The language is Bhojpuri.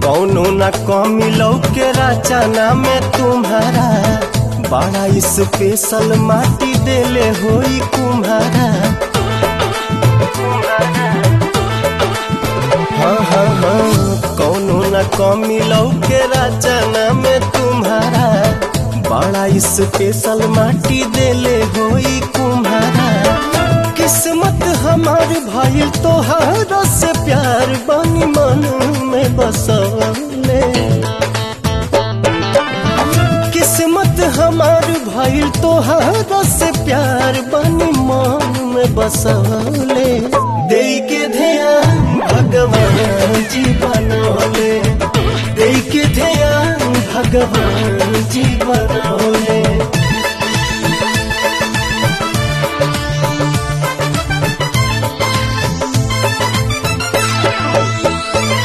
कौनो न कमी लौके रचना में तुम्हारा बड़ा स्पेशल माटी देले होई कुम्हारा हाँ हाँ हाँ कौनो न कमी लौके रचना में तुम्हारा बड़ा स्पेशल माटी देले होई कुम्हारा किस्मत हमार भाई तोहारा से प्यार बनी मन में बसले किस्मत हमार भाई तोहारा से प्यार बनी मन में बसले दे के ध्यान भगवान जी बनोले दे के ध्यान भगवान जी बनोले